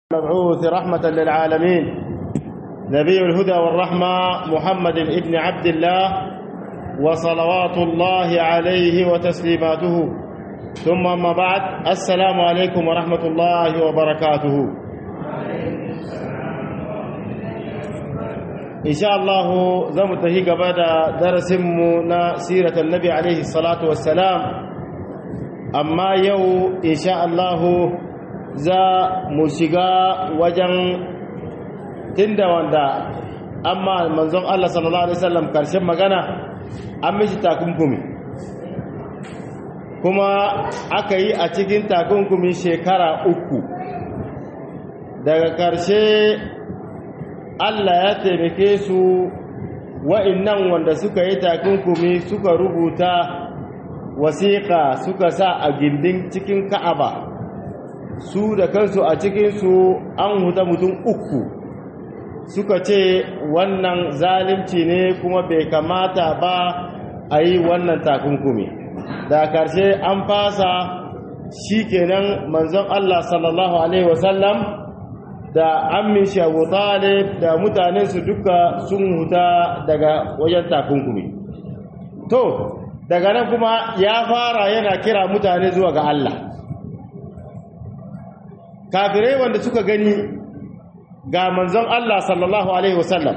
المبعوث رحمة للعالمين نبي الهدى والرحمة محمد ابن عبد الله وصلوات الله عليه وتسليماته ثم أما بعد السلام عليكم ورحمة الله وبركاته إن شاء الله زمته قبل درسمنا سيرة النبي عليه الصلاة والسلام أما يو إن شاء الله za mu shiga wajen tunda wanda amma manzon Allah sallallahu alaihi wasallam karshen magana an mishi takunkumi kuma aka yi a cikin takunkumi shekara uku daga karshe Allah ya taimake su wa'innan wanda suka yi takunkumi suka rubuta wasiƙa suka sa a gindin cikin ka'aba su da kansu a cikinsu an huta mutum uku suka ce wannan zalimci ne kuma bai kamata ba a yi wannan takunkumi da karshe an fasa shi kenan manzon Allah sallallahu Alaihi wasallam da amin shabu talib da mutanensu duka sun huta daga wajen takunkumi to daga nan kuma ya fara yana kira mutane zuwa ga Allah kafirai wanda suka gani ga manzon Allah sallallahu alaihi wasallam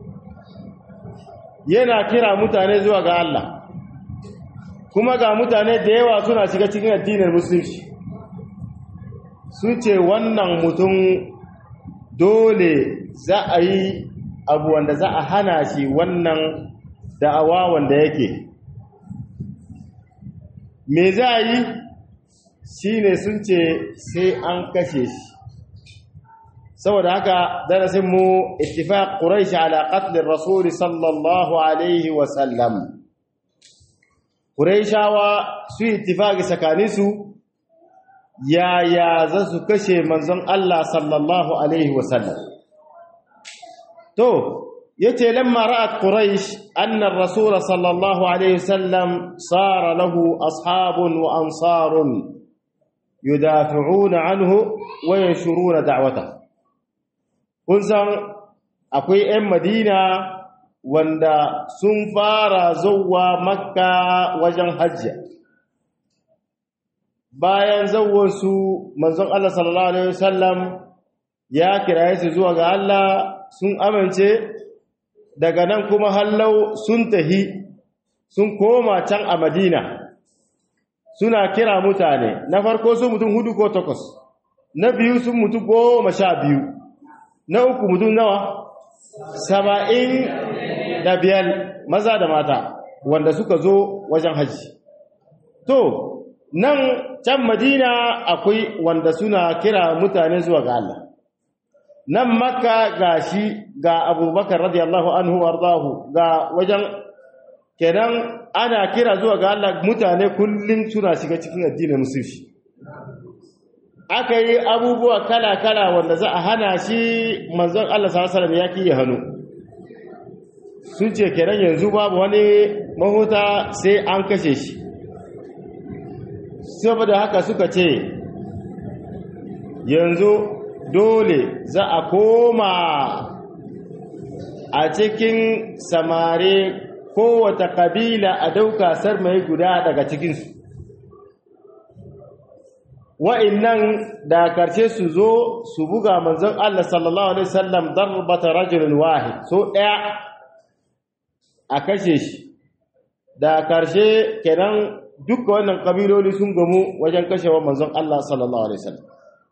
yana kira mutane zuwa ga Allah kuma ga mutane da yawa suna shiga cikin addinin musulunci sun ce wannan mutum dole za a yi abu wanda za a hana shi wannan da'awa wanda yake me za a yi shi ne sun ce sai an kashe shi saboda haka darasinmu ittifaq quraish ala qatl rasul sallallahu alaihi wa sallam quraishawa su ittifaqi tsakaninsu yaya za su kashe manzon Allah sallallahu alaihi wa sallam to yace lamma ra'at quraish anna ar-rasul sallallahu alaihi wa sallam sara lahu ashabun wa ansarun yudafi'una anhu wa yanshuruna da'wata kun san akwai 'yan madina wanda sun fara zuwa makka wajen hajji bayan su manzon Allah sallallahu alaihi wasallam ya kiraye su zuwa ga Allah sun amince daga nan kuma hallau sun tahi sun koma can a madina suna kira mutane na farko su mutum hudu ko takwas na biyu sun mutu goma sha biyu na uku mutum nawa saba'in da biyar maza da mata wanda suka zo wajen hajji to nan can madina akwai wanda suna kira mutane zuwa ga Allah nan makka ga shi ga abubakar radiyallahu anhu wardahu ga wajen kenan ana kira zuwa ga Allah mutane kullum suna shiga cikin addinin musulunci aka yi abubuwa kala-kala wanda za a hana shi manzon Allah sallallahu ya kiyi hannu sun ce kenan yanzu babu wani mahuta sai an kashe shi saboda haka suka ce yanzu dole za a koma a cikin samare kowata kabila a dauka sarmai guda daga cikinsu wa'innan da karshe su zo su buga manzon Allah sallallahu alaihi wasallam darbata rajulun wahid so daya a kashe shi da karshe kenan duka wannan kabiloli sun gamu wajen kashewa manzon Allah sallallahu alaihi wasallam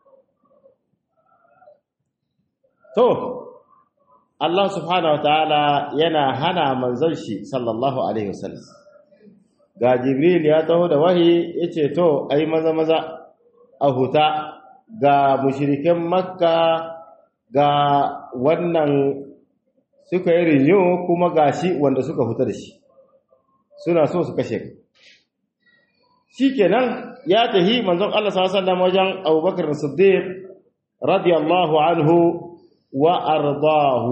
to Allah subhanahu wataala yana hana manzon shi sallallahu alaihi wasallam ga jibril ya taho da wahi yace to ai maza maza a huta ga mushirikin makka ga wannan suka yi rinyo kuma ga shi wanda suka huta da shi suna so su kashe shi kenan ya tahi manzon Allah sallallahu wajen abubakar siddiq radiyallahu anhu wa ardahu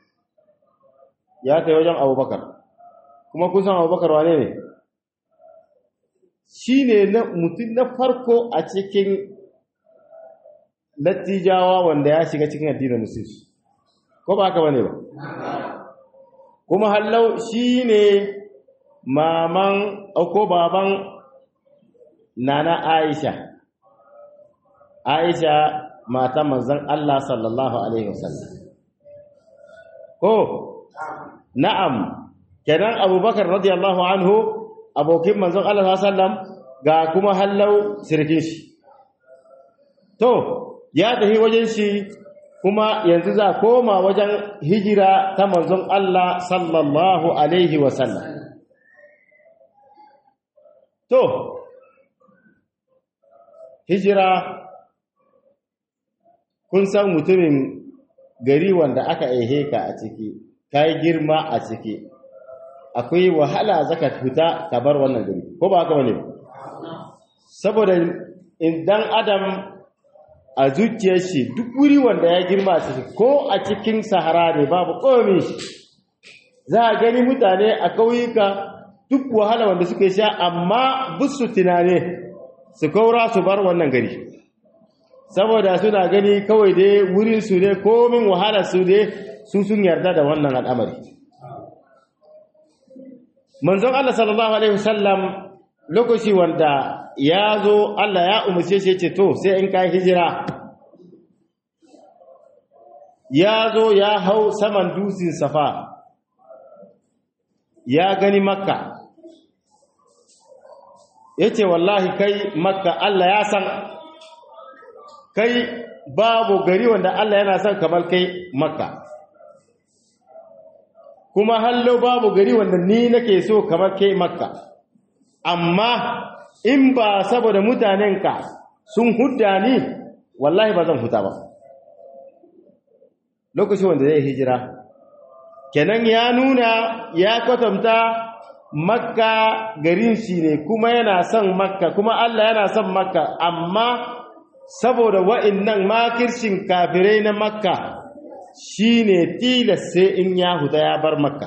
ya tahi wajen abubakar kuma kun san abubakar wane ne shi ne mutum na farko a cikin lattijawa wanda ya shiga cikin addinin musulunci ko ba haka bane ba kuma hallau shine maman ko baban nana Aisha Aisha mata manzon Allah sallallahu alaihi wasallam ko na'am kenan Abubakar radiyallahu anhu abokin manzon Allah sallallahu alaihi wasallam ga kuma hallau sirkin shi to ya tafi wajen shi kuma yanzu za koma wajen hijira ta manzon Allah sallallahu alaihi wasallam to hijira kun san mutumin gari wanda aka aihe ka a ciki ka yi girma a ciki akwai wahala zaka fita ka bar wannan gari ko ba haka bane saboda idan adam a zuciyar shi duk wuri wanda ya girma a ciki ko a cikin sahara ne babu komi za a gani mutane a kauyuka duk wahala wanda suka sha amma busu tunane su kaura su bar wannan gari saboda suna gani kawai dai wurin su ne komin wahala su ne su sun yarda da wannan al'amari manzon Allah sallallahu alaihi wasallam lokaci wanda ya zo Allah ya umarce shi ce to sai in kai hijira ya zo ya hau saman dusin safa ya gani makka ya ce wallahi kai makka Allah ya san kai babu gari wanda Allah yana son kamar kai makka kuma hallo babu gari wanda ni nake so kamar kai makka amma in ba saboda mutanenka sun hudda ni wallahi ba zan huta ba lokacin wanda zai hijira kenan ya nuna ya kwatanta makka garin shi ne kuma yana son makka kuma Allah yana son makka amma saboda wa'innan makircin kafirai na makka shine tilas sai in ya huta ya bar makka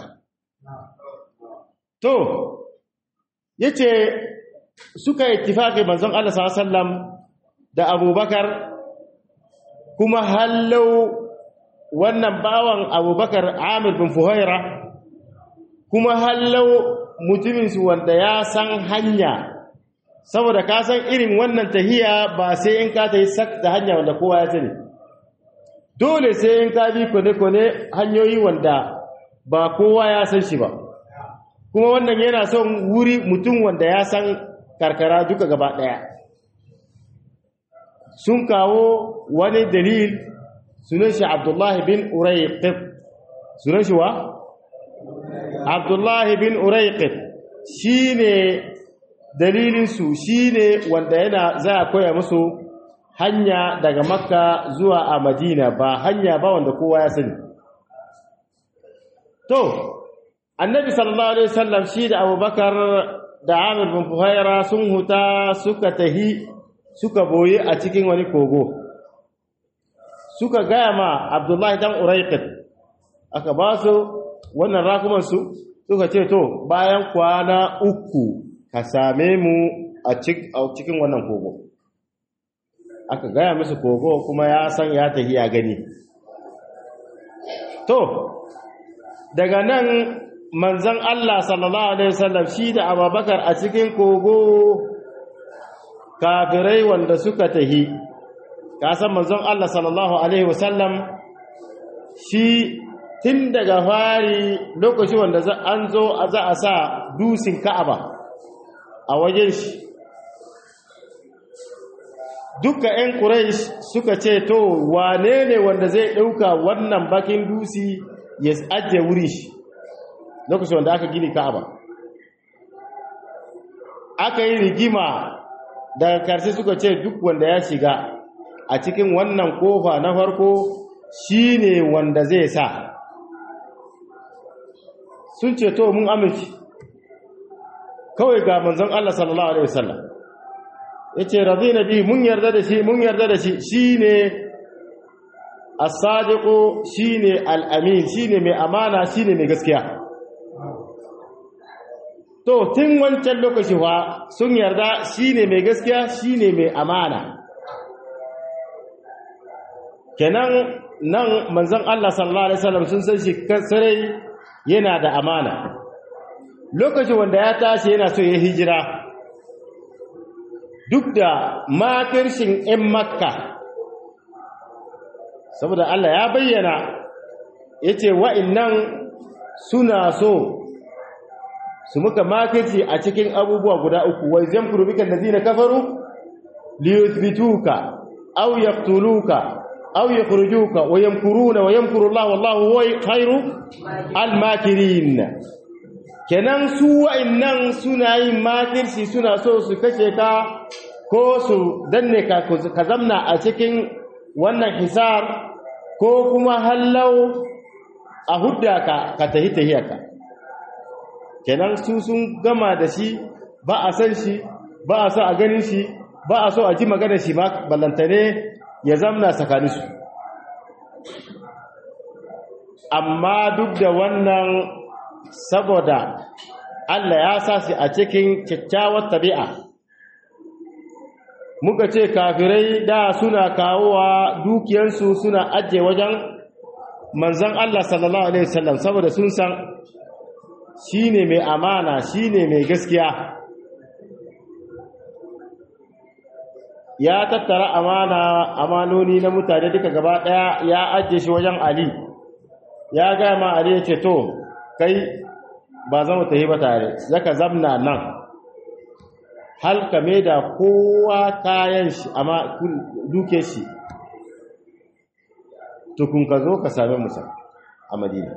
to yace suka ittifaqi manzon Allah sallallahu alaihi wasallam da Abubakar kuma hallau wannan bawan Abubakar Amir bin Fuhaira kuma hallau mutumin su wanda ya san hanya saboda ka san irin wannan tahiya ba sai in ka tayi sak da hanya wanda kowa ya sani dole sai in ka bi kone-kone hanyoyi wanda ba kowa ya san shi ba kuma wannan yana son wuri mutum wanda ya san karkara duka gaba ɗaya sun kawo wani dalil sunan shi abdullahi bin uraiqib sunan shi wa abdullahi bin uraiqib shi ne dalilinsu shi ne wanda yana za a koya musu hanya daga makka zuwa a madina ba hanya ba wanda kowa ya sani to annabi sallallahu alaihi wasallam shi da abubakar da amir bin fuhaira sun huta suka tahi suka boye a cikin wani kogo suka gaya ma abdullahi dan uraiqit aka ba su wannan rakumansu suka ce to bayan kwana uku ka same mu a cikin wannan kogo aka gaya musu kogo kuma ya san ya tafi ya gani to daga nan manzan Allah sallallahu alaihi wasallam shi da Abubakar a cikin kogo kafirai wanda suka tahi ka san manzon Allah sallallahu alaihi wasallam shi tun daga fari lokaci wanda an zo za a sa dusin Ka'aba a wajen shi duka 'yan Quraysh suka ce to wane ne wanda zai ɗauka wannan bakin dusi ya ajiye wuri shi lokacin wanda aka gini Ka'aba aka yi rigima daga karshe suka ce duk wanda ya shiga a cikin wannan kofa na farko shine wanda zai sa sun ce to mun amince kawai ga manzon Allah sallallahu alaihi wasallam yace radina bi mun yarda da shi mun yarda da shi shine as-sadiqu shine al-amin shine mai amana shine mai gaskiya to tun wancan lokaci fa sun yarda shine mai gaskiya shine mai amana kenan nan manzon Allah sallallahu alaihi wasallam sun san shi sarai yana da amana lokacin wanda ya tashi yana so ya hijira duk da makirshin 'yan makka saboda Allah ya bayyana ya ce wa'innan suna so su muka makirci a cikin abubuwa guda uku wai zan kurubikan da zina kafaru liyuthbituka aw yaqtuluka aw yakhrujuka wa yamkuruna wa yamkuru Allah wallahu huwa khairu al-makirin kenan su wa'annan suna yin makirci suna so su kashe ka ko su danne ka ka zamna a cikin wannan hisar ko kuma hallau a hudda ka ka tahi tahiyarka kenan su sun gama da shi ba a san shi ba a so a ganin shi ba a so a ji magana shi ma ballantane ya zamna tsakaninsu amma duk da wannan saboda Allah ya sa shi a cikin kyakkyawar tabi'a muka ce kafirai da suna kawowa dukiyarsu suna ajiye wajen manzan Allah sallallahu alaihi wasallam saboda sun san shine mai amana shine mai gaskiya ya tattara amana amanoni na mutane duka gaba daya ya ajiye shi wajen Ali ya ga ma Ali ya ce to kai ba zama ta yi ba tare zaka zamna nan hal ka da kowa kayan shi amma duke shi tukun ka zo ka same musa a madina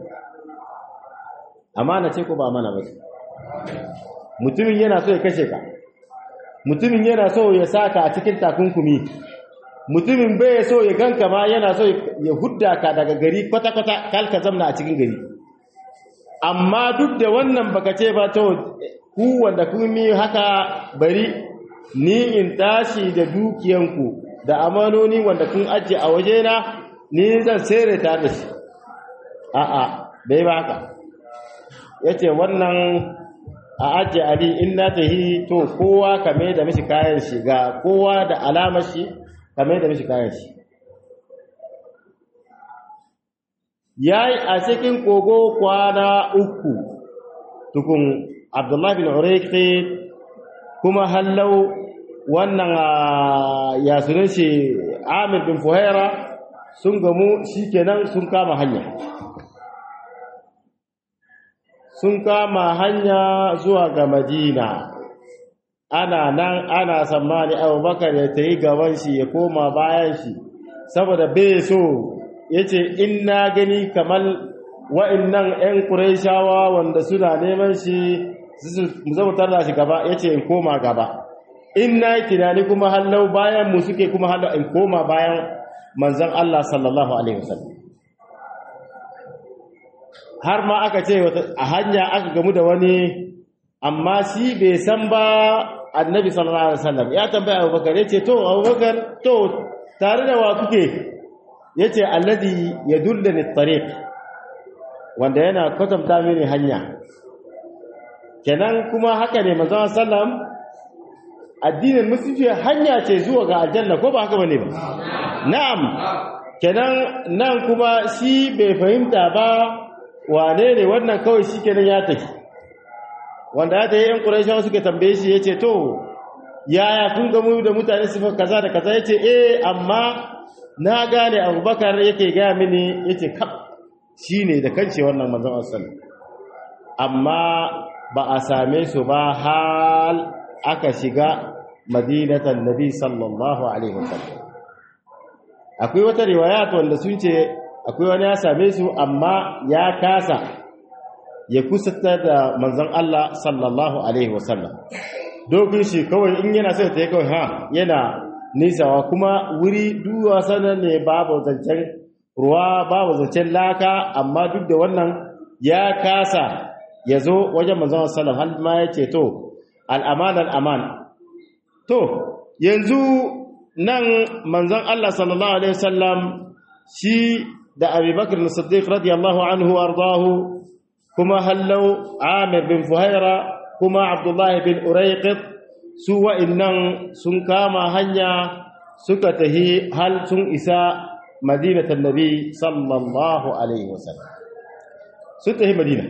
amana ce ko ba amana ba mutumin yana so ya kashe ka mutumin yana so ya saka a cikin takunkumi mutumin bai so ya ganka ma yana so ya hudda ka daga gari kwata-kwata kalka zamna a cikin gari amma duk da wannan baka ce ba to ku wanda kun mi haka bari ni in tashi da dukiyanku da amanoni wanda kun ajiye a wajena ni zan sere ta da shi a'a bai ba haka yace wannan a ajiye ali in na tahi to kowa kame da mishi kayan shi ga kowa da alamar shi kame da mishi kayan shi yayi a cikin kogo kwana uku tukun abdullahi bin uraiki kuma hallau wannan ya sunan shi amir bin fuhaira sun gamu shikenan sun kama hanya sun kama hanya zuwa ga madina ana nan ana tsammani abubakar ya ta yi gaban shi ya koma bayan shi saboda bai so ya ce in na gani kamar wa'innan 'yan ƙuraishawa wanda suna neman shi zama tarda shi gaba ya ce in koma gaba in na yi tunani kuma hallau bayan mu suke kuma hallau in koma bayan manzan Allah sallallahu Alaihi wasallam har ma aka ce a hanya aka gamu da wani amma shi bai san ba annabi sallallahu Alaihi wasallam ya tambaya abubakar ya ce to abubakar to tare da wa kuke ya ce alladi ya dulla ni tariq wanda yana kwatanta mini hanya kenan kuma haka ne manzon sallam addinin musulunci hanya ce zuwa ga aljanna ko ba haka bane ba na'am kenan nan kuma shi bai fahimta ba wane ne wannan kawai shi kenan ya tafi wanda ya tafi yan quraishawa suka tambaye shi yace to yaya kun ga mu da mutane sifar kaza da kaza yace eh amma na gane abubakar yake gaya mini yace kaf shine da kance wannan manzon sallallahu amma ba a same su ba hal aka shiga madinatan nabi sallallahu alaihi wasallam akwai wata riwayat wanda sun ce akwai wani ya same su amma ya kasa ya kusata da manzon Allah sallallahu alaihi wasallam dokin shi kawai in yana sai ta yi kawai ha yana nisawa kuma wuri duwa sanar ne babu zancen ruwa babu zancen laka amma duk da wannan ya kasa ya zo wajen manzon sallam har ma ya ce to al'aman al'aman to yanzu nan manzon Allah sallallahu alaihi wasallam shi da abubakar siddiq radiyallahu anhu ardahu kuma hallau amir bin fuhaira kuma abdullahi bin uraiqit su wa'innan sun kama hanya suka tahi hal sun isa madinatan nabi sallallahu alaihi wasallam sun tafi madina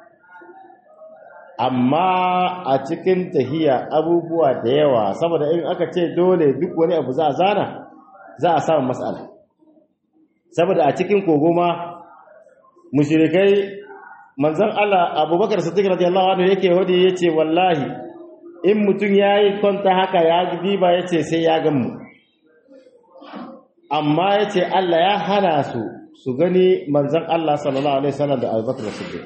amma a cikin tahiya abubuwa da yawa saboda in aka ce dole duk wani abu za a zana za a samu matsala saboda a cikin kogoma mushrikai manzon Allah Abubakar Siddiq radiyallahu anhu yake wadi yace wallahi in mutun yayi kwanta haka ya diba yace sai ya gan mu amma yace Allah ya hana su su gani manzon Allah sallallahu alaihi wasallam da Abubakar Siddiq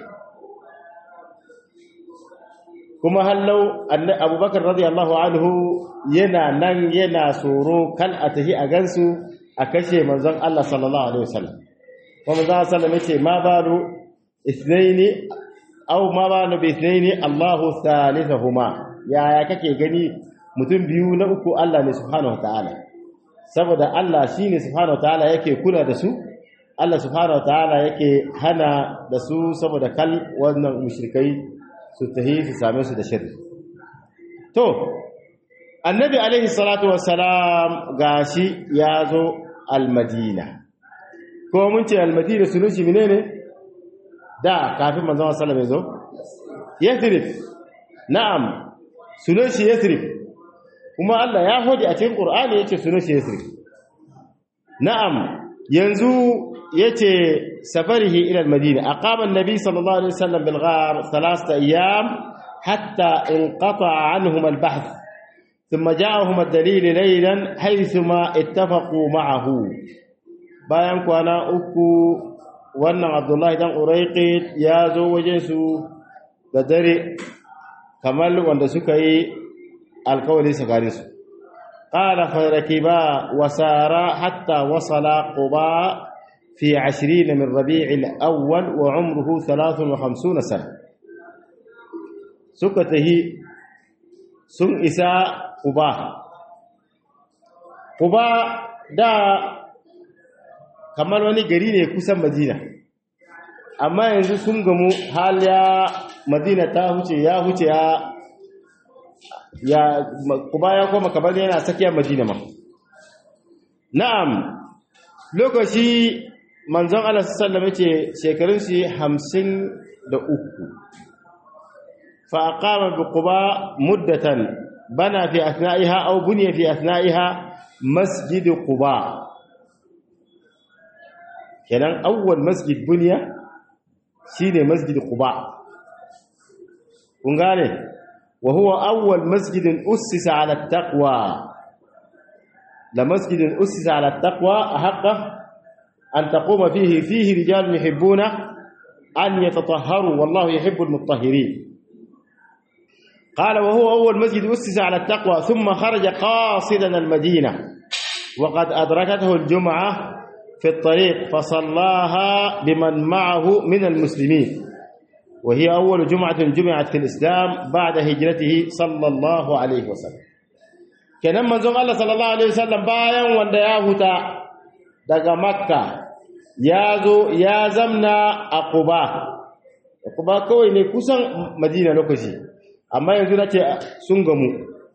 kuma hallau Abubakar radiyallahu anhu yana nan yana tsoro kal a tahi a gansu a kashe manzon Allah sallallahu alaihi wasallam kuma manzon sallallahu alaihi wasallam ma balu ithnaini aw ma balu bi ithnaini Allahu thalithahuma yaya kake gani mutum biyu na uku Allah ne subhanahu wataala saboda Allah shine subhanahu wataala yake kula da su Allah subhanahu wataala yake hana da su saboda kal wannan mushrikai su tahi su same su da shirri to annabi alaihi salatu wassalam gashi ya zo almadina ko mun ce almadina sunan shi menene da kafin manzon sallallahu alaihi wasallam ya zo yathrib na'am sunan shi yathrib kuma Allah ya hodi a cikin Qur'ani yace sunan shi yathrib na'am yanzu yace safarihi ila almadina aqama an-nabi sallallahu alaihi wasallam bil ghar thalathata ayyam hatta inqata'a anhum al-bahth ثم جاءهم الدليل ليلا حيثما اتفقوا معه bayan kwana uku wannan Abdullahi dan Uraiqit ya zo wajen su da dare kamar wanda suka yi alkawari tsakanin su qala farakiba wasara hatta wasala quba fi 20 min rabi'il awwal wa umruhu 53 sana suka tahi sun isa Quba Quba da kamar wani gari ne kusan Madina amma yanzu sun gamu hal ya Madina ta huce ya huce ya ya Quba ya koma kamar yana tsakiyar Madina ma na'am lokaci manzon Allah sallallahu alaihi wasallam yace shekarun shi 53 fa aqama bi Quba muddatan بنى في أثنائها أو بني في أثنائها مسجد قباء كان أول مسجد بني شين مسجد قباء ونقاله وهو أول مسجد أسس على التقوى لمسجد أسس على التقوى أحق أن تقوم فيه فيه رجال يحبون أن يتطهروا والله يحب المطهرين قال وهو أول مسجد أسس على التقوى ثم خرج قاصدا المدينة وقد أدركته الجمعة في الطريق فصلاها بمن معه من المسلمين وهي أول جمعة جمعت في الإسلام بعد هجرته صلى الله عليه وسلم kenan manzon Allah sallallahu alaihi wasallam bayan wanda ya huta daga Makka ya zo ya zamna a Quba Quba kawai ne kusan Madina lokaci amma yanzu nace sun gamu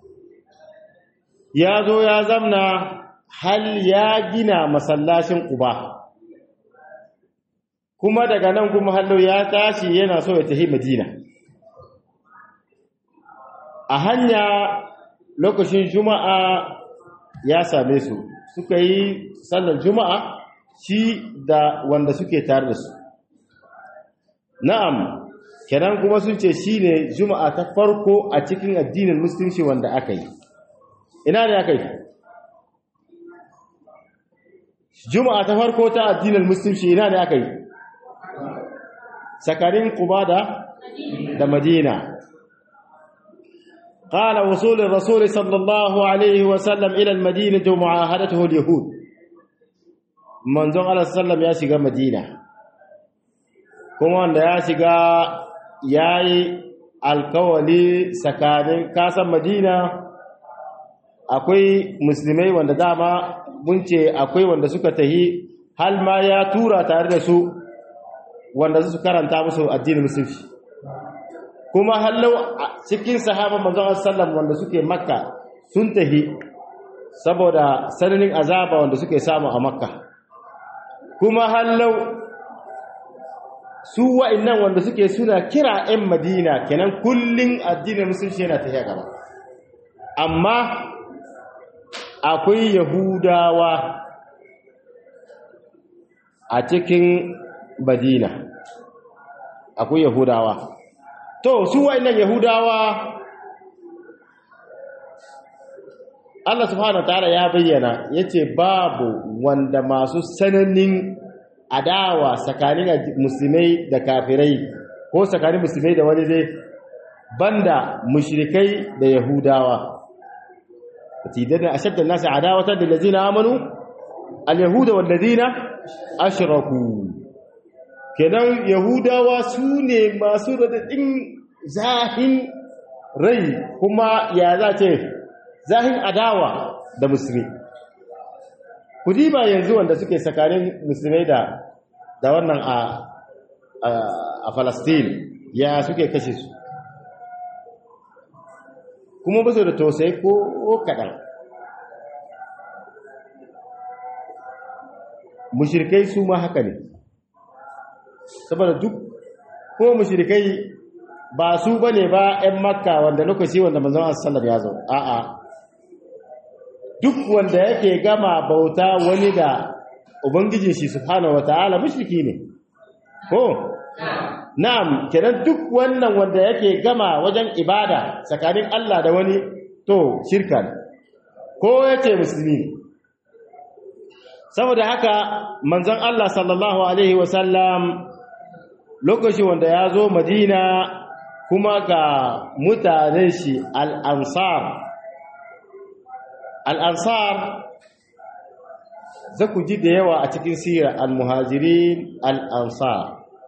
ya zo ya zamna hal ya gina masallacin Quba kuma daga nan kuma hallo ya tashi yana so ya tafi Madina a hanya lokacin juma'a ya same su suka yi sallar juma'a shi da wanda suke tare da su na'am kenan kuma sun ce shi ne juma'a ta farko a cikin addinin musulunci wanda aka yi ina ne aka yi juma'a ta farko ta addinin musulunci ina ne aka yi sakarin kuba da madina قال وصول الرسول صلى الله عليه وسلم إلى المدينة ومعاهدته اليهود منذ عليه السلام يا شيغا مدينة كما أن يا شيغا ياي alkawali tsakanin kasan madina akwai musulmai wanda dama mun ce akwai wanda suka tahi hal ma ya tura tare da su wanda su karanta musu addinin musulunci kuma hallau cikin sahaban manzon sallam wanda suke makka sun tahi saboda sananin azaba wanda suke samu a makka kuma hallau su wa'annan wanda suke suna kira 'yan madina kenan kullum addinin musulunci yana tafiya gaba amma akwai yahudawa a cikin madina akwai yahudawa to su wa'annan yahudawa Allah subhanahu ta'ala ya bayyana yace babu wanda masu sananin adawa tsakanin musulmai da kafirai ko tsakanin musulmai da wani dai banda mushrikai da yahudawa tidana ashadda an-nas adawatan lil ladina amanu al-yahuda wal ladina ashraku kenan yahudawa sune masu radadin zahin rai kuma ya zace zahin adawa da musulmi ku diba yanzu wanda suke tsakanin musulmai da da wannan a a Palestine ya suke kashe su kuma ba su da tausayi ko kaɗan mushirkai su ma haka ne saboda duk ko mushirkai ba su ba ne ba 'yan makka wanda lokaci wanda manzon asallar ya zo a'a duk wanda yake gama bauta wani da ubangijin shi subhanahu wataala mushriki ne ko na'am kenan duk wannan wanda yake gama wajen ibada tsakanin Allah da wani to shirka ne ko yace musulmi ne saboda haka manzon Allah sallallahu alaihi wasallam lokaci wanda ya zo Madina kuma ga mutanen shi al-ansar al-ansar za ku ji da yawa a cikin sirar al-muhajirin al-ansar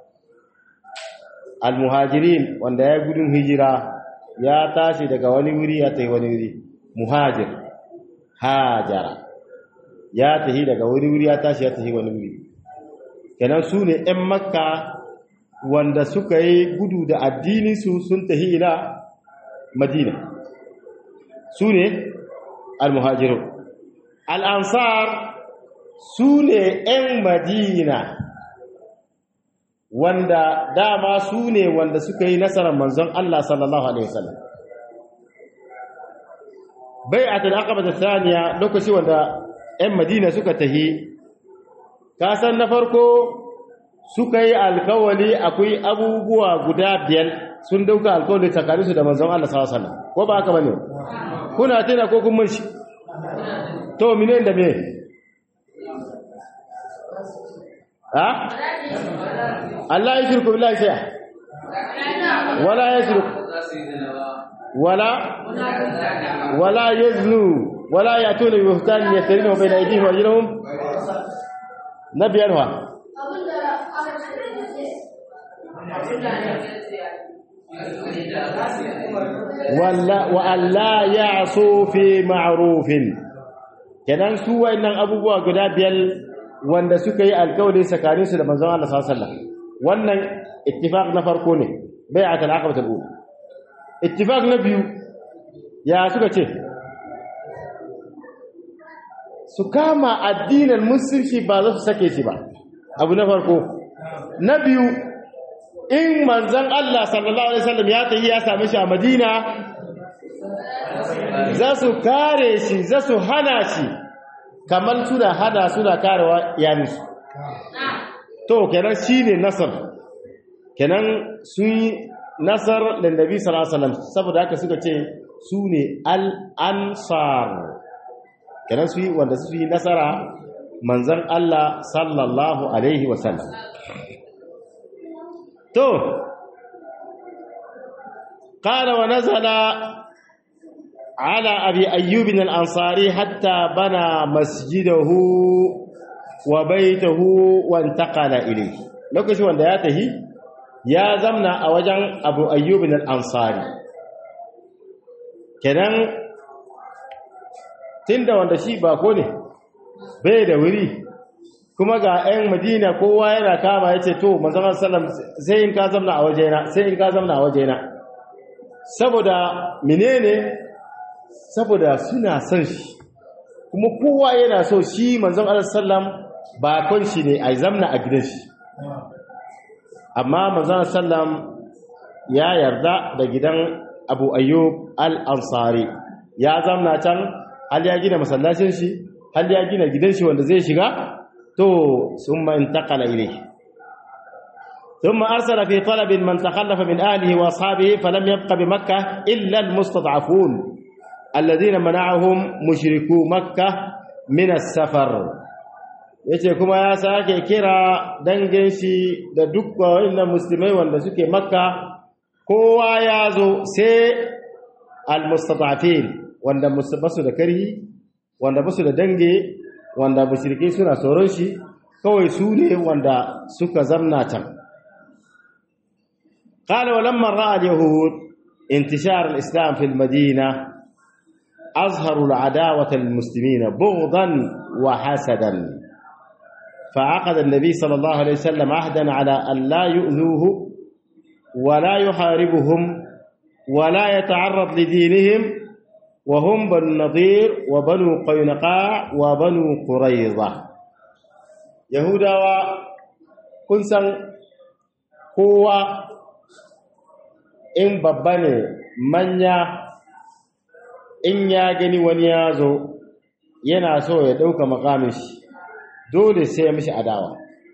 al-muhajirin wanda ya gudun hijira ya tashi daga wani wuri ya tafi wani wuri muhajir hajara ya tafi daga wani wuri ya tashi ya tafi wani wuri kenan su ne 'yan makka wanda suka yi gudu da addininsu sun tafi ila madina su ne al-muhajirun al-ansar su ne 'yan madina wanda dama su ne wanda suka yi nasarar manzon Allah sallallahu Alaihi wasallam bai a talakaba da saniya lokaci wanda 'yan madina suka tahi kasan na farko suka yi alkawali akwai abubuwa guda biyar sun dauka alkawali tsakaninsu da manzon Allah sallallahu Alaihi wasallam ko ba haka bane kuna tana ko kun shi to mine da me ha Allah ya shirku billahi sai wala yasruk wala wala yaznu wala yatuna bi buhtan yasrinu bayna aydihim wa arjulihim nabiyar wa walla wa alla ya'su fi ma'rufin kenan su wayannan abubuwa guda biyar wanda suka yi alkawari tsakaninsu da manzon Allah sallallahu alaihi wasallam wannan ittifaq na farko ne bai'at al-aqaba al-ula ittifaq na biyu ya suka ce su kama addinin musulunci ba za su sake shi ba abu na farko na biyu in manzon Allah sallallahu alaihi wasallam ya tafi ya same shi a Madina za su kare shi za su hana shi kamar suna hada suna karewa iyalinsu to kenan shine nasar kenan sun yi nasar da nabi sallallahu alaihi wasallam saboda haka suka ce su ne al-ansar kenan su yi wanda su yi nasara manzon Allah sallallahu alaihi wasallam to qala wa nazala على أبي أيوب الأنصاري حتى بنى مسجده وبيته وانتقل إليه لوكشي wanda ya tahi ya zamna a wajen Abu Ayyub al-Ansari kenan tunda wanda shi ba ko ne bai da wuri kuma ga 'yan Madina kowa yana kama yace to manzon sallam sai in ka zamna a wajena sai in ka zamna a wajena saboda menene saboda suna son shi kuma kowa yana so shi manzon Allah sallam bakon shi ne a zamna a gidan shi amma manzon sallam ya yarda da gidan abu ayyub al-ansari ya zamna can hal ya gina masallacin shi hal ya gina gidan shi wanda zai shiga to summa intaqala ilayhi ثم أرسل في طلب من تخلف من أهله وأصحابه فلم يبق بمكة إلا المستضعفون الذين منعهم مشركو مكة من السفر yace kuma ya sake kira dangin shi da duk wanda musulmai wanda suke makka kowa ya zo sai almustatafin wanda basu da karhi wanda basu da dange wanda mushrike suna tsoron shi kawai su ne wanda suka zamna can قال ولما راى اليهود انتشار الاسلام في المدينه اظهروا العداوه للمسلمين بغضا وحسدا فعقد النبي صلى الله عليه وسلم عهدا على ان لا يؤذوه ولا يحاربهم ولا يتعرض لدينهم وهم بنو النضير وبنو قينقاع وبنو قريظه يهودا كنسا قوه in babba ne manya in ya gani wani ya zo yana so ya ɗauka makamin shi dole sai ya mishi adawa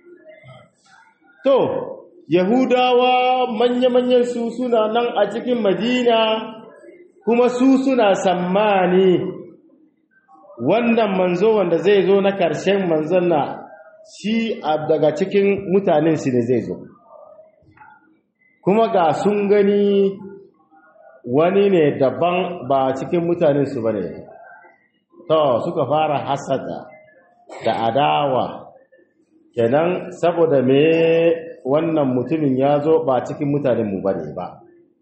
to yahudawa manya-manyan su suna nan a cikin madina kuma su suna sammani wannan manzo wanda zai zo na ƙarshen manzon na shi daga cikin mutanen shi ne zai zo kuma ga sun gani wani ne daban ba cikin mutanensu ba ne to suka fara hasada da adawa kenan saboda me wannan mutumin ya zo ba cikin mutanenmu ba ne ba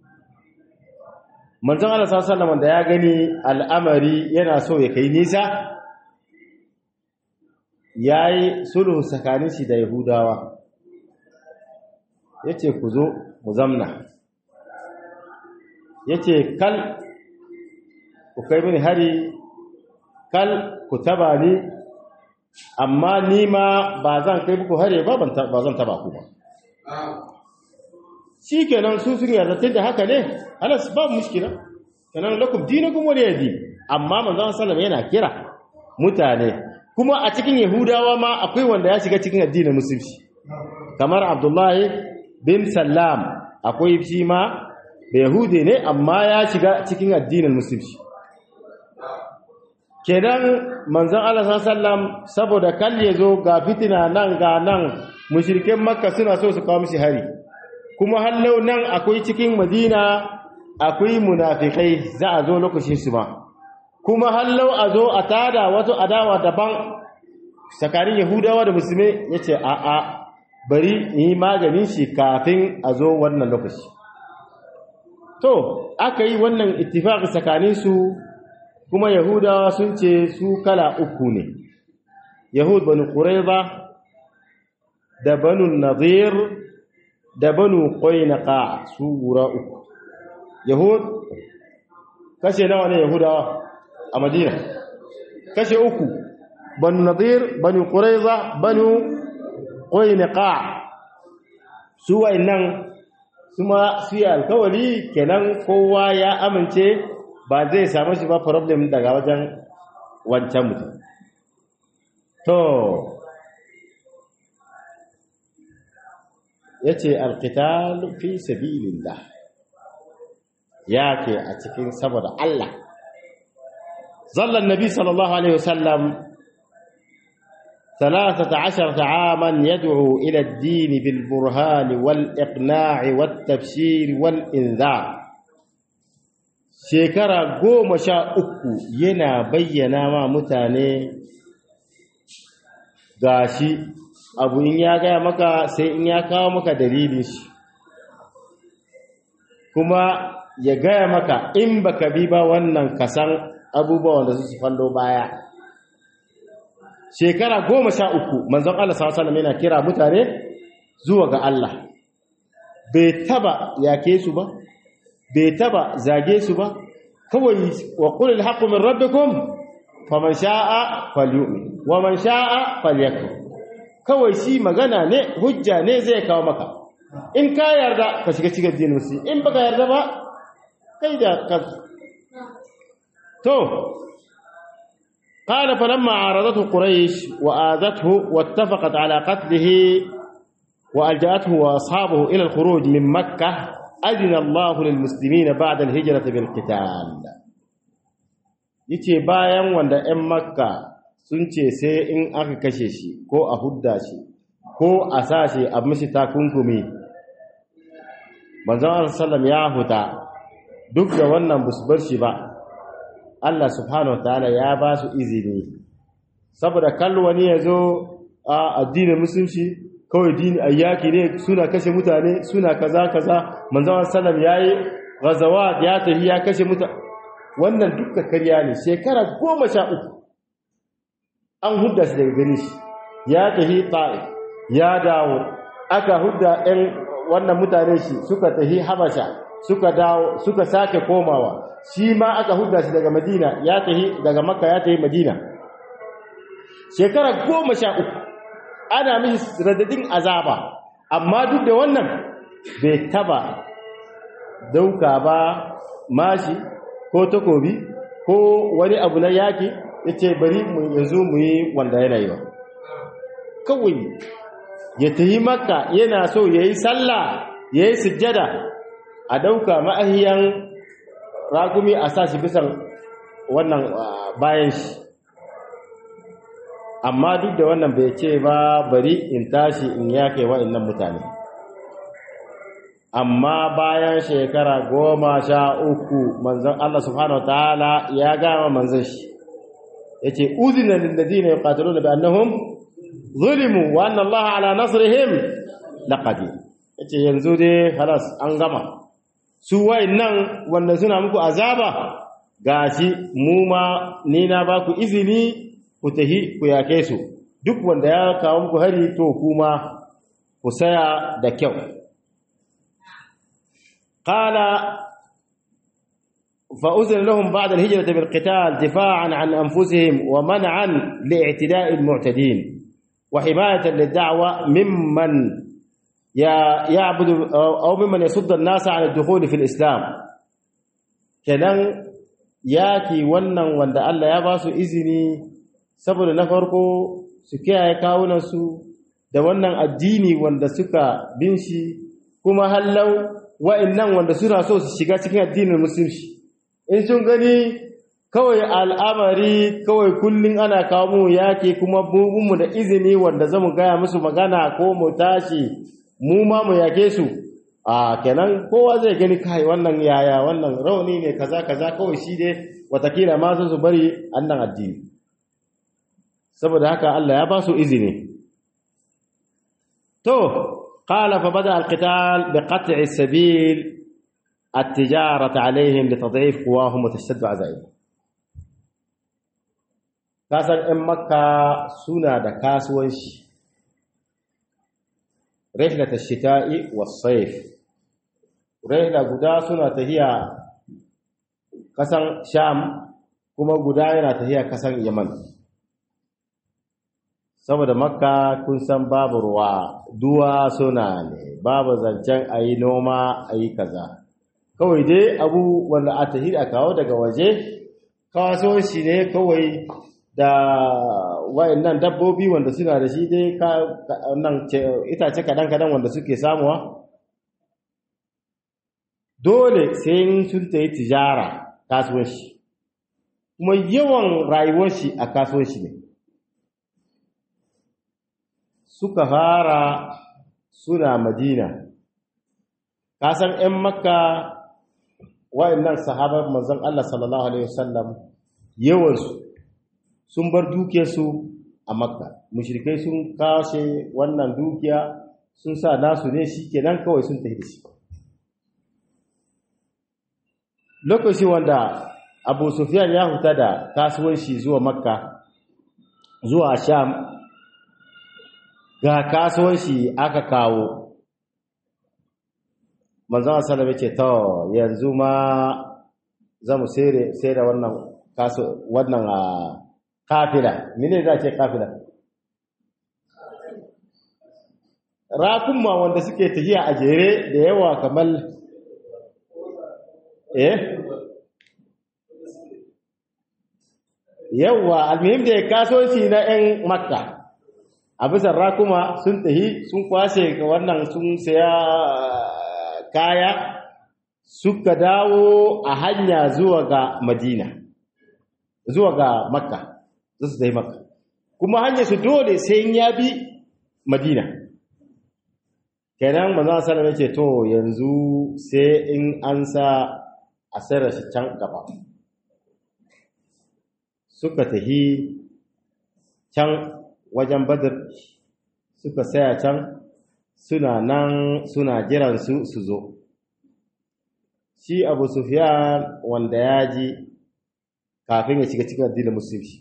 manzon Allah sallallahu da ya gani al'amari yana so ya kai nisa yayi sulhu tsakanin shi da yahudawa yace ku zo mu zamna yace kal ku kai mini hari kal ku taba ni amma ni ma ba zan kai muku hari ba ba zan taba ku ba shi kenan su sun yarda tunda haka ne halas ba mushkila kenan lakum dinukum waliya din amma manzon sallallahu yana kira mutane kuma a cikin yahudawa ma akwai wanda ya shiga cikin addinin musulunci kamar abdullahi bin sallam akwai shi ma da yahudi ne amma ya shiga cikin addinin musulunci kenan manzon Allah sallam saboda kal ya zo ga fitina nan ga nan mushrikin makka suna so su kawo mishi hari kuma hallau nan akwai cikin madina akwai munafikai za a zo lokacin su ma kuma hallau a zo a tada wato adawa daban tsakanin yahudawa da musulmi yace a'a bari yi maganin shi kafin a zo wannan lokaci to aka yi wannan ittifaqi tsakanin su kuma yahudawa sun ce su kala uku ne yahud banu qurayza da banu nadir da banu qainqa su gura uku yahud kashe nawa ne yahudawa a madina kashe uku banu nadir banu qurayza banu qainqa su wayannan kuma su yi alkawari kenan kowa ya amince ba zai samu shi ba problem daga wajen wancan mutum to ya ce alkital fi sabilillah ya ke a cikin saboda Allah zallan nabi sallallahu alaihi wasallam ثلاثة عشرة عاما يدعو إلى الدين بالبرهان والإقناع والتبشير والإنذار shekara goma sha uku yana bayyana ma mutane gashi abu in ya gaya maka sai in ya kawo maka dalilin shi kuma ya gaya maka in baka bi ba wannan kasan abubuwan da su fallo baya shekara goma sha uku manzon Allah sallallahu alaihi yana kira mutane zuwa ga Allah bai taba yake su ba bai taba zage su ba kawai wa qulil haqqu min rabbikum faman sha'a falyu'min wa man sha'a falyakfur kawai shi magana ne hujja ne zai kawo maka in ka yarda ka shiga cikin addinin musulmi in baka yarda ba kai da ka to قال فلما عارضته قريش وآذته واتفقت على قتله وألجأته وأصحابه إلى الخروج من مكة أذن الله للمسلمين بعد الهجرة بالقتال yace bayan wanda 'yan makka sun ce sai in aka kashe shi ko a hudda shi ko a sa shi a mishi takunkumi manzon sallam ya huta duk da wannan bar shi ba Allah subhanahu wataala ya ba su izini saboda kallo wani ya zo a addinin musulunci kawai dini ayyaki ne suna kashe mutane suna kaza kaza manzon sallam yayi ghazawat ya tafi ya kashe mutane wannan duka karya ne shekara goma sha uku an hudda shi daga gani shi ya tafi ta'if ya dawo aka hudda ɗan wannan mutane shi suka tafi habasha suka dawo suka sake komawa shi ma aka hudda shi daga madina ya tafi daga makka ya tafi madina shekara goma sha uku ana mishi radadin azaba amma duk da wannan bai taba dauka ba mashi ko takobi ko wani abu na yaki yace bari mu yanzu mu yi wanda yana yi ba kawai ya tayi makka yana so yayi sallah yayi sujjada a dauka ma'ahiyan ragumi a sashi bisan wannan bayan shi amma duk da wannan bai ce ba bari in tashi in yake wa'annan mutane amma bayan shekara goma sha uku manzon Allah subhanahu wataala ya gama manzon shi yace uzina lil ladina yuqatiluna bi annahum zulimu wa anna Allah ala nasrihim laqadir yace yanzu dai halas an gama su wayannan wanda suna muku azaba gashi mu ma ni na ba ku izini ku tahi ku yake su duk wanda ya kawo muku hari to kuma ku saya da kyau قال فأذن لهم بعد الهجرة بالقتال دفاعا عن أنفسهم ومنعا لاعتداء المعتدين وحماية للدعوة ممن يعبد أو ممن يصد الناس عن الدخول في الإسلام kenan yaki wannan wanda Allah ya ba su izini saboda na farko su kiyaye kawunansu da wannan addini wanda suka bin shi kuma hallau wa'annan wanda suna so su shiga cikin addinin musulunci in sun gani kawai al'amari kawai kullum ana kawo mu yake kuma mu da izini wanda zamu gaya musu magana ko mu tashi mu ma mu yake su a kenan kowa zai gani kai wannan yaya wannan rauni ne kaza kaza kawai shi dai watakila ma su bari annan addini saboda haka Allah ya ba su izini to قال فبدأ القتال بقطع السبيل التجارة عليهم لتضعيف قواهم وتشتد عزائمهم kasan ‘yan makka suna da kasuwanci rihlata shita'i wasaif rihla guda suna tahiya kasan sham kuma guda yana tahiya kasan yaman saboda makka kun san babu ruwa duwa suna ne babu zancen a yi noma a yi kaza kawai dai abu wanda a tahi a kawo daga waje kasuwanci ne kawai da wayannan dabbobi wanda suna da shi dai nan itace kadan-kadan wanda suke samuwa dole sai sun ta yi tijara kasuwanci kuma yawan rayuwar shi a kasuwanci ne suka fara suna madina kasan 'yan makka wa'annan sahabar manzon Allah sallallahu alaihi wasallam yawansu sun bar dukiyarsu a makka mushrikai sun kashe wannan dukiya sun sa nasu ne shikenan kawai sun tafi da shi lokaci wanda abu sufyan ya huta da kasuwanci zuwa makka zuwa sham ga kasuwanci aka kawo manzon sallallahu alaihi ce to yanzu ma zamu sai da wannan kaso wannan kafila mene za ce kafila rakunma wanda suke tafiya a jere da yawa kamar eh yawa almuhim da kasuwanci na 'yan makka a bisa rakuma sun tahi sun kwashe ga wannan sun saya kaya suka dawo a hanya zuwa ga madina zuwa ga makka za su zai makka kuma hanyar su dole sai ya bi madina kenan manzon sallallahu alaihi ce to yanzu sai in an sa a sayar shi can gaba suka tahi can wajen badar suka saya can suna nan suna jiran su su zo shi abu sufyan wanda ya ji kafin ya shiga cikin addinin musulunci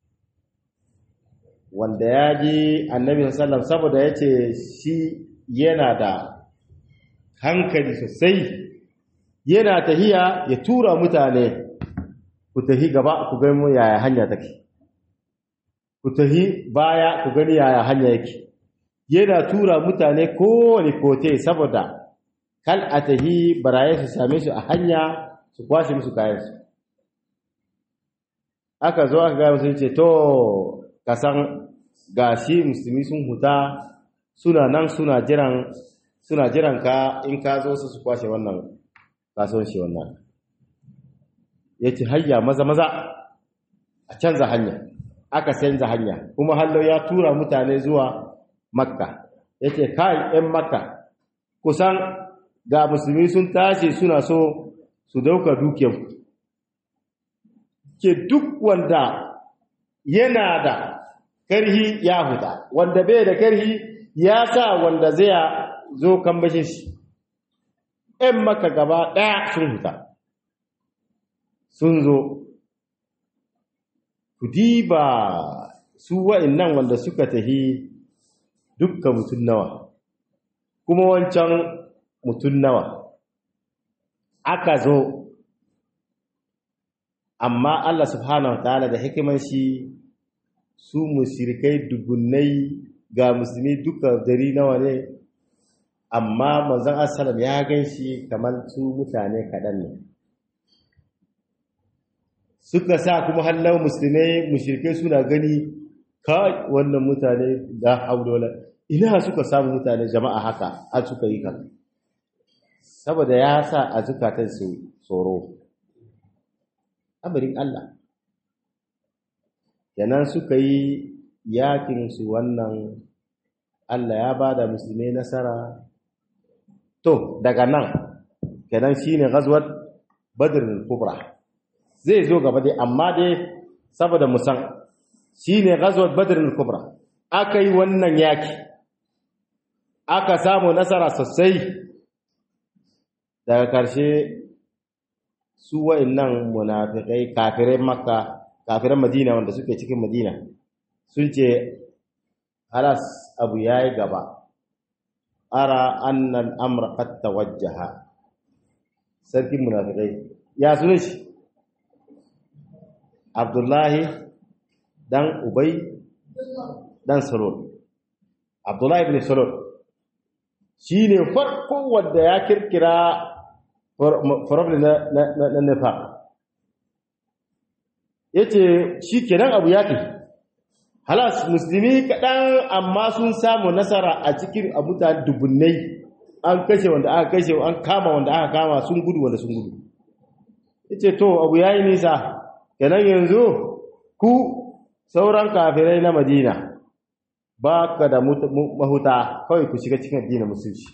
wanda ya ji annabi sallam saboda ya ce shi yana da hankali sosai yana tahiya ya tura mutane ku tahi gaba ku gani mu yaya hanya take ku tahi baya ku gani yaya hanya yake yana tura mutane kowane kote saboda kal a tahi baraye su same su a hanya su kwashe musu kayansu aka zo aka gaya musu ce to kasan gashi musulmi sun huta suna nan suna jiran suna jiran ka in ka zo su su kwashe wannan kasuwanci wannan ya ce hayya maza maza a canza hanya aka canza hanya kuma hallo ya tura mutane zuwa makka ya ce kai 'yan makka kusan ga musulmi sun tashi suna so su dauka dukiyarku ke duk wanda yana da karhi ya huta wanda bai da karhi ya sa wanda zai zo kan bashin shi ‘yan maka gaba ɗaya sun huta sun zo ku diba su wa'in wanda suka tahi dukkan mutum nawa kuma wancan mutum nawa aka zo amma Allah subhanahu wa ta'ala da hikiman shi su mushrikai dubunnai ga musulmi duka dari nawa ne amma manzon assalam ya ganshi kamar su mutane kaɗan ne suka sa kuma hallau musulmai mushrikai suna gani kai wannan mutane da haudola ina suka samu mutane jama'a haka har suka yi kan saboda ya sa a zukatan su tsoro amarin Allah kenan suka yi yakin su wannan Allah ya ba da musulmai nasara to daga nan kenan shine ghazwat badr al-kubra zai zo gaba dai amma dai saboda musan shine ghazwat badr al-kubra akai wannan yaki aka samu nasara sosai daga karshe su wa'annan munafikai kafirai makka kafiran madina wanda suke cikin madina sun ce halas abu yayi gaba ara annal amra qad tawajjaha sarkin munafikai ya sunan shi abdullahi dan ubay dan salul abdullahi ibn salul shine farko wanda ya kirkira problem na na nifaq yace shikenan abu ya tafi halas musulmi kaɗan amma sun samu nasara a cikin abuta dubunnai an kashe wanda aka kashe an kama wanda aka kama sun gudu wanda sun gudu yace to abu yayi nisa kenan yanzu ku sauran kafirai na Madina ba ka da mahuta kawai ku shiga cikin addinin musulci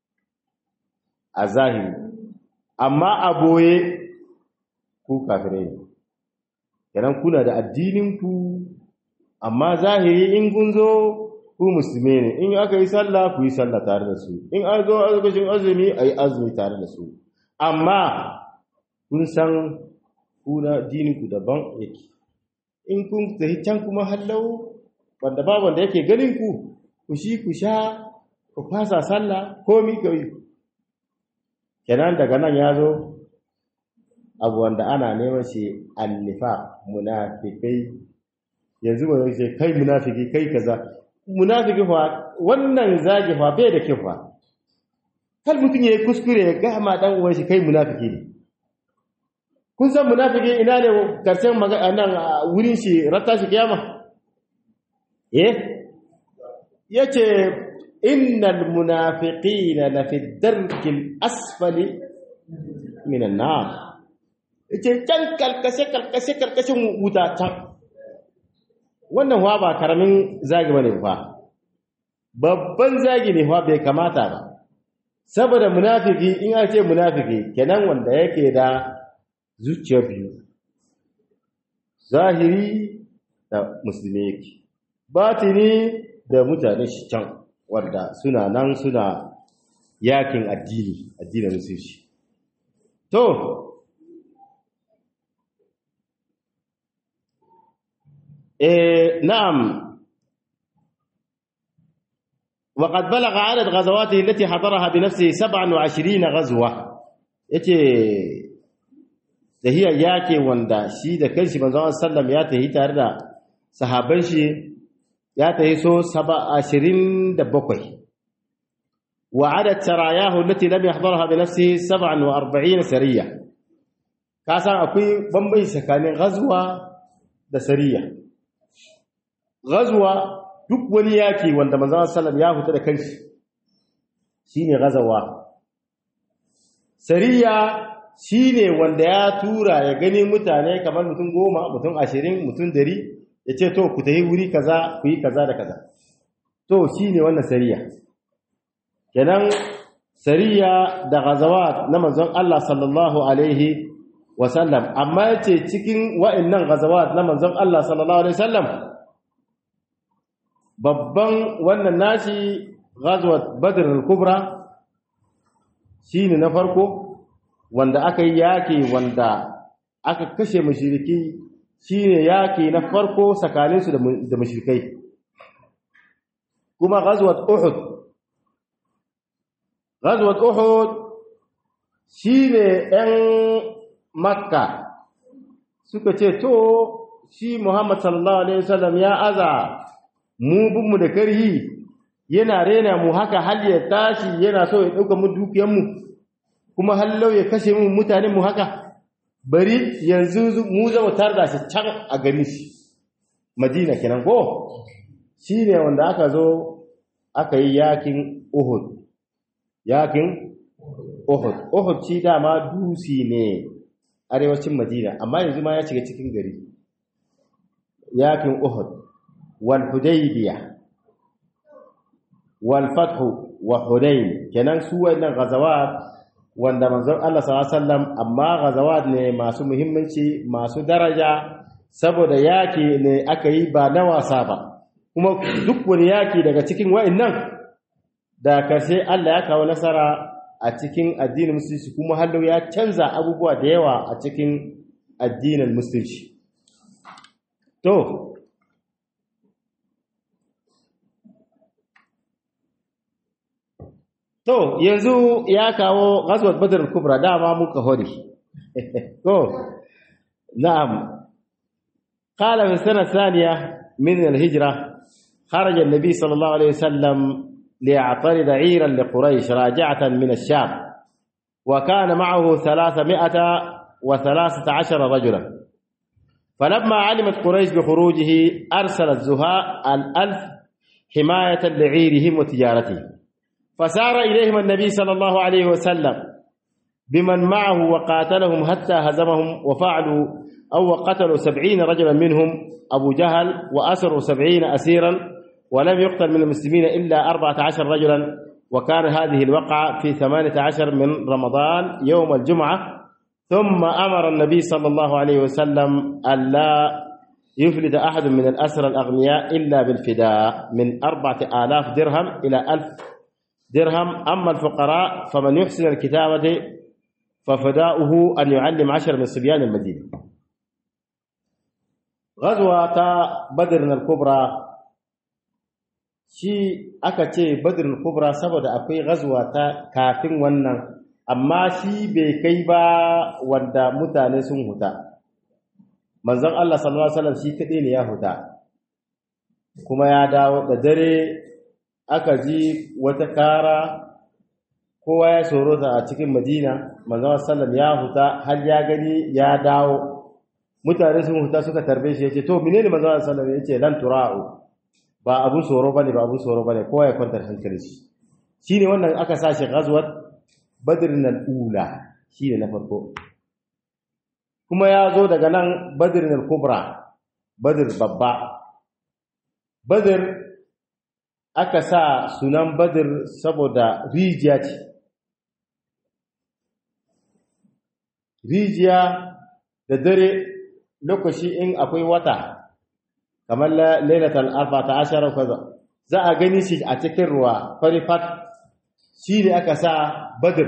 a zahiri amma a boye ku kafirai ne kenan kuna da addinin ku amma zahiri in kun zo ku musulmi ne in aka yi sallah ku yi sallah tare da su in an zo azubashin azumi a yi azumi tare da su amma kun san kuna ku daban yake in kun tafi can kuma hallau wanda ba wanda yake ganin ku ku shi ku sha ku fasa sallah komi ka yi kenan daga nan ya zo abu wanda ana neman shi annifa munafikai yanzu ba zai ce kai munafiki kai kaza munafiki fa wannan zagi fa bai da kyau fa kal mutum ya yi kuskure ya gama dan uwan shi kai munafiki ne kun san munafiki ina ne karshen magana nan wurin shi ratta shi kiyama eh yace innal munafiqina la fi darkil asfali minan nar yace can kalkashe kalkashe kalkashin wuta can wannan wa ba karamin zagi bane fa babban zagi ne fa bai kamata ba saboda munafiki in aka ce munafiki kenan wanda yake da zuciya biyu zahiri da musulmi yake batini da mutane shi can wanda suna nan suna yakin addini addinin musulci to eh na'am وقد بلغ عدد غزواته التي حضرها بنفسه 27 غزوة yace tahiya yake wanda shi da kanshi manzon sallam ya tahi tare da sahaban shi ya tahi so 27 wa adad sarayahu allati lam yahdharha bi nafsihi 47 sariya ka san akwai bambanci tsakanin ghazwa da sariya ghazwa duk wani yaki wanda manzon sallam ya fita da kanshi shine gazawa sariya shine wanda ya tura ya gani mutane kamar mutum goma mutum ashirin mutum dari ya ce to ku tafi wuri kaza ku yi kaza da kaza to shine wannan sariya kenan sariya da gazawa na manzon Allah sallallahu alaihi wasallam amma yace cikin wa'annan gazawa na manzon Allah sallallahu alaihi wasallam babban wannan nashi ghazwat badr al-kubra shine na farko wanda aka yi yaki wanda aka kashe mushriki shine yaki na farko tsakaninsu da mushrikai kuma ghazwat uhud ghazwat uhud shine ɗan makka suka ce to shi muhammad sallallahu alaihi wasallam ya aza mu binmu da karhi yana rena mu haka hal ya tashi yana so ya ɗauka mu dukiyanmu kuma hallau ya kashe mu mutanen mu haka bari yanzu mu zama tar da shi can a gani shi madina kenan ko shi ne wanda aka zo aka yi yakin uhud yakin uhud uhud shi dama dusi ne arewacin madina amma yanzu ma ya shiga cikin gari yakin uhud والحديبية والفتح وحنين kenan su wannan gazawat wanda manzon Allah sallallahu alaihi wasallam amma gazawat ne masu muhimmanci masu daraja saboda yaki ne aka yi ba na wasa ba kuma duk wani yaki daga cikin wa'annan da karshe Allah ya kawo nasara a cikin addinin musulunci kuma hallo ya canza abubuwa da yawa a cikin addinin musulunci to To, yanzu ya kawo ghazwat Badr al-Kubra dama muka hori. Ko, na'am. Qala fi sana thaniya min al-hijra kharaja an-nabi sallallahu alayhi wasallam li'atarid 'iran li Quraysh raji'atan min ash-Sham wa kana ma'ahu 313 rajulan. فلما علمت قريش بخروجه أرسلت زهاء الألف حماية لعيرهم وتجارتهم فسار إليهم النبي صلى الله عليه وسلم بمن معه وقاتلهم حتى هزمهم وفعلوا أو قتلوا سبعين رجلا منهم أبو جهل وأسروا سبعين أسيرا ولم يقتل من المسلمين إلا أربعة عشر رجلا وكان هذه الوقعة في ثمانية عشر من رمضان يوم الجمعة ثم أمر النبي صلى الله عليه وسلم ألا يفلت أحد من الأسرى الأغنياء إلا بالفداء من أربعة آلاف درهم إلى ألف درهم أما الفقراء فمن يحسن الكتابة ففداؤه أن يعلم عشر من صبيان المدينة غزوة بدر الكبرى shi aka ce badrul kubra saboda akwai ghazwa ta kafin wannan amma shi bai kai ba wanda mutane sun huta manzon Allah sallallahu alaihi wasallam shi kadai ne ya huta kuma ya dawo da dare aka ji wata kara kowa ya sorota a cikin madina manzon sallam ya huta har ya gani ya dawo mutane sun huta suka tarbe shi yace to menene manzon sallam yace lan tura'u ba abun tsoro bane ba abun tsoro bane kowa ya kwantar hankali shi shine wannan aka sa shi ghazwat badrin al-ula shine na farko kuma ya zo daga nan badrin al-kubra badr babba badr aka sa sunan badr saboda rijiya ce rijiya da dare lokaci in akwai wata kamar lailatul arba ta ashara kaza za a gani shi a cikin ruwa farifat shi ne aka sa badr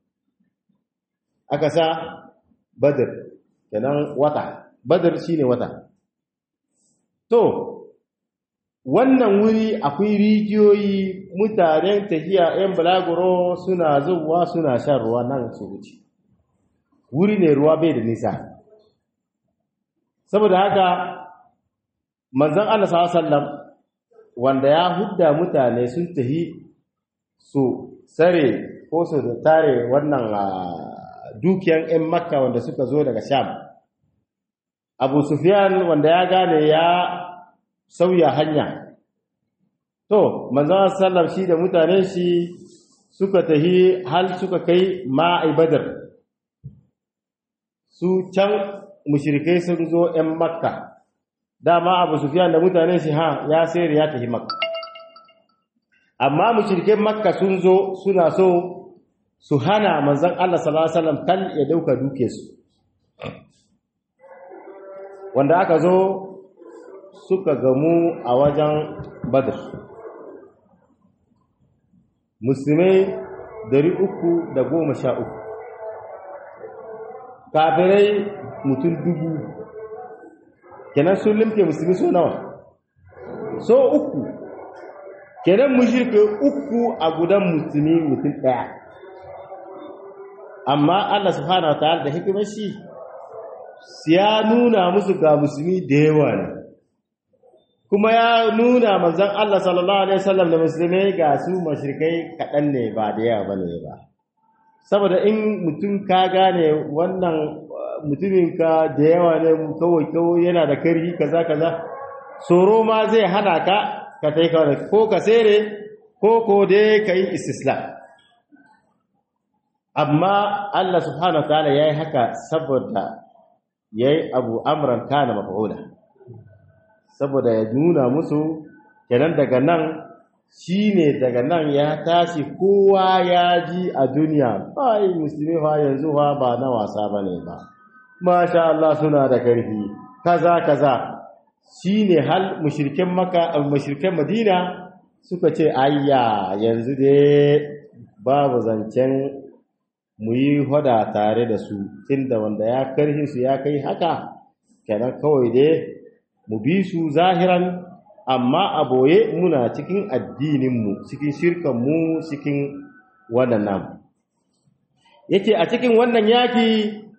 aka sa badr kenan wata badr shine wata to wannan wuri akwai rijiyoyi mutanen tafiya 'yan balaguro suna zuwa suna shan ruwa nan su wuce wuri ne ruwa bai da nisa saboda haka manzon Allah sallallahu wanda ya hudda mutane sun tahi su sare ko su tare wannan dukiyan 'yan makka wanda suka zo daga sham abu sufyan wanda ya gane ya sauya hanya to manzon sallam shi da mutanen shi suka tahi hal suka kai ma'i badar su can mushrikai sun zo 'yan makka dama abu sufyan da mutanen shi ha ya sayar ya tafi makka amma mushrikai makka sun zo suna so su hana manzon Allah sallallahu alaihi wasallam kan ya dauka duke su wanda aka zo suka gamu a wajen badr musulmai dari uku da goma sha uku kafirai mutum dubu kenan sun limke musulmi so nawa so uku kenan mushrike uku a gudan musulmi mutum ɗaya amma Allah subhanahu wa ta'ala da hikimar shi ya nuna musu ga musulmi da yawa ne kuma ya nuna manzon Allah sallallahu alaihi wasallam da musulmai ga su mashirkai kaɗan ne ba da yawa bane ba saboda in mutum ka gane wannan mutumin ka da yawa ne kawai kawai yana da karhi kaza kaza tsoro ma zai hana ka ka tai kawai ko ka sere ko ko dai ka yi istislam amma Allah subhanahu wa ta'ala yayi haka saboda yayi abu amran kana maf'ula saboda ya nuna musu kenan daga nan shine daga nan ya tashi kowa ya ji a duniya bai musulmi fa yanzu fa ba na wasa bane ba masha Allah suna da karfi kaza kaza shine hal mushrikin maka mushrikin madina suka ce ayya yanzu dai babu zancen mu yi hada tare da su tunda wanda ya karhi su ya kai haka kenan kawai dai mu bi su zahiran amma a boye muna cikin addininmu cikin shirkanmu cikin wannan namu yake a cikin wannan yaki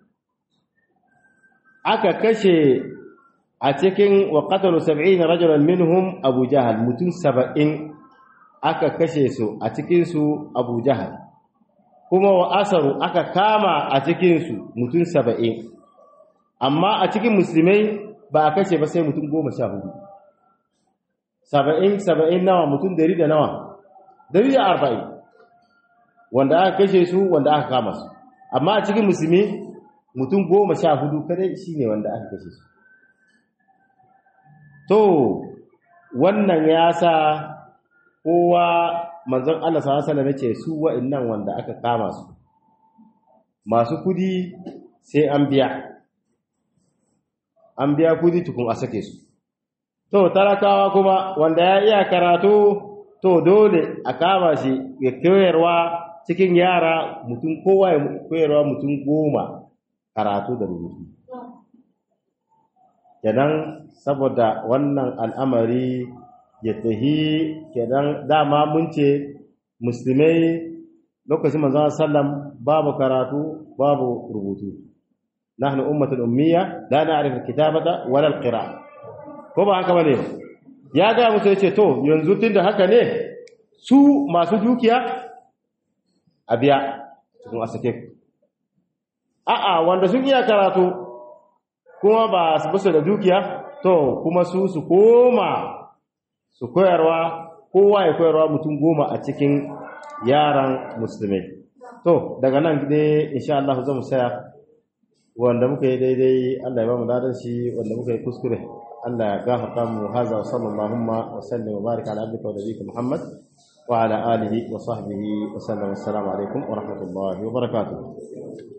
aka kashe a cikin wa qatalu 70 rajulan minhum abu jahal mutum 70 aka kashe su a cikin su abu jahal kuma wa asaru aka kama a cikin su mutum 70 amma a cikin musulmai ba a kashe ba sai mutum goma sha hudu saba'in saba'in nawa mutum dari da nawa dari da arba'in wanda aka kashe su wanda aka kama su amma a cikin musulmi mutum goma sha hudu kadai shi ne wanda aka kashe su to wannan ya sa kowa manzon Allah sallallahu alaihi wasallam su wa'annan wanda aka kama su masu kudi sai an biya an biya kudi tukun a sake su to talakawa kuma wanda ya iya karatu to dole a kama shi ya koyarwa cikin yara mutum kowa ya koyarwa mutum goma karatu da rubutu kenan saboda wannan al'amari ya tahi kenan dama mun ce musulmai lokacin manzon sallam babu karatu babu rubutu nahnu ummatun ummiya la na'rifu alkitabata wala alqira'a ko ba haka bane ya ga musu yace to yanzu tunda haka ne su masu dukiya a biya cikin asake a'a wanda sun iya karatu kuma ba su basu da dukiya to kuma su su koma su koyarwa kowa ya koyarwa mutum goma a cikin yaran musulmai to daga nan dai insha Allah zamu saya wanda muka yi daidai Allah ya ba mu dadan shi wanda muka yi kuskure Allah ya gafarta mu haza wa sallallahu wa sallam wa baraka ala abdika wa nabiyyika Muhammad wa ala alihi wa sahbihi wa sallam assalamu alaikum wa rahmatullahi wa barakatuh